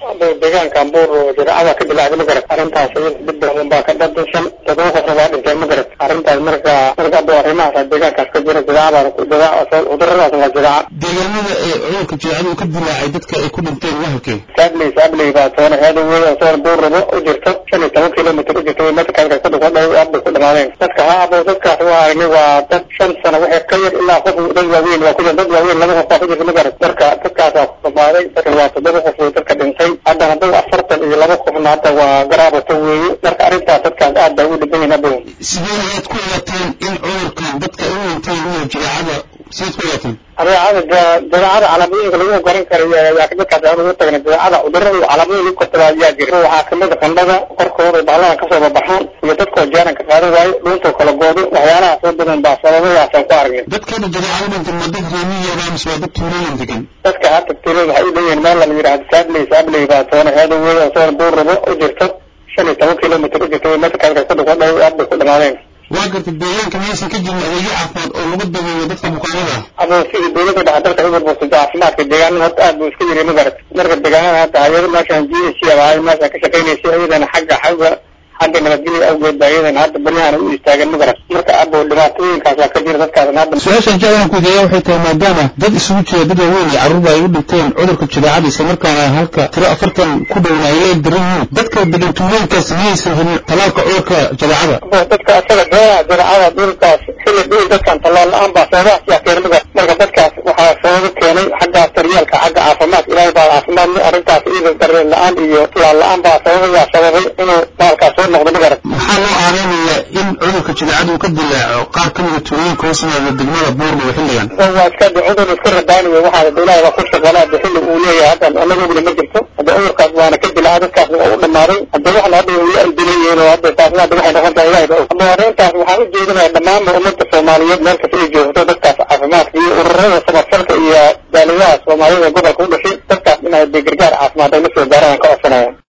deegaanka ambuur jiraacada ka bilaacday ma garat arrintaas dib badan baa ka dhadashan todoba qofna waa dhinteen ma garat arrintaas marka marka abo arrimahaas deegaankaas ka jira jiraacada cuduradaas waa jiraaca deegaanada ee cudurka jiraacada uu ka dilaacay dadka ay ku dhinteen waa halkee saabley saabley baa toona heeda wey oo toona buur rabo u jirto shan iyo toban kilomitr u jirto metrkaas ku dhufa dhow aad bay ku dhamaadeen dadka ha abo dadkaas waa aragnay waa dad shan sano waxay ka yar ilaa qof dad waaweyn waa ku jira dad waaweyn laba qof baa ku jirta ma garat marka dadkaasaa ku dhamaaday dadka waa toddoba qof wey dadka dhintay haddana dad afartan iyo laba qofna hadda waa garaabato weeye marka arrintaas dadkaas aad baa ugu dhiban yihin abo sidee ayaad ku ogaateen in cudurkan dadka ay u dhinteen inuu jiraacada sidaad ku ogaateen adeecada dabeecada calaamooyinka lagu garan karayo ayaa dadkaas aan ugu tagna dabeecada cudurada iyo calaamooyin lagu kortada ayaa jira waxaa kamid a qandhada korkooda bahladan kasoo babaxaan iyo dadkoo jaaranka qaadan waayo dhuuntoo kala goodo waxyaalahaas oo badan baa sababadaasaan ku aragnay dadkeena jiraacada dhintan ma dad reemiyeeda mise waa dad tuulooyin degan dadka hadda tuulada waxay u leeyihiin meel la yidhahdo saabley saabley baa toona heeda wey oo toona buur rabo u jirto shan iyo toban kilomitr u jirto metrkaas ku dhufa dhow aad bay ku dhamaadeen waa garta deegaanka maysan ka jirin adeegyo caafimaad oo lagu dabeeyo dadka bukaanada ah abo sidii dawladda dhexe dalka u burbursato caafimaadka deegaanada horta aad buu iska yiri ma garat marka deegaanada hadda hayado meeshaan g h ahay meeshaan ka shaqaynaysa iyadana xagga xagga xagga nabadgelya awgeed baa iyadana hadda baryahan u istaagan ma garat marka abo dhibaatooyinkaas waa ka jira dadkaasna hadda su-aashaan jeclaan ku ideeya waxay tahay maadaama dad isugu jira dad waaweyn iyo carruurba ay u dhinteen cudurka jiraacada isla markaana halka tiro afartan ku dhowna ay leeg daran yihiin dadka degan tuulooyinkaas miyaysan helin talaalka cudurka jiraacada abo dadka asaga beeraha jiraacada dhulkaas xilli dhul dadkan tallaal la-aan baa sababahaas yaa keenay ma garat marka dadkaas waxaa sababo keenay xaggaas daryeelka xagga caafimaadka ilaahay baa caafimaad arrintaas iyada dareen la-aan iyo talaal la-aan baa sababayaa sababay inuu baalkaas soo noqdo ma garat maxaa loo aareynayaa in cudurka jiraacada uu ka dilaaco qaar ka mida tuulooyinka hoos yimaada degmada buurnaga xilligan waa iska de cudur iska radaanayo waxaa ilaahay baa ku shaqalaa de xilli uu leeyahay hadda anaga ogna ma jirto hadda cudurkaas waana ka dilaa dadkaas waa u dhamaaday hadda waxna hadda weli ay dilayihiin oo hadda taasna hadda waxay noqon tahay ilahay ba og hadda arrintaas waxaan u jeedinaya dhammaanba ummadda soomaaliyeed meel kasta ay joogto dadkaas caafimaadka iyo ururada samafalka iyo daaliyaha soomaalida gobolka u dhashay dadkaas inay de gargaar caafimaad ay la soo gaaraan ka codsanaya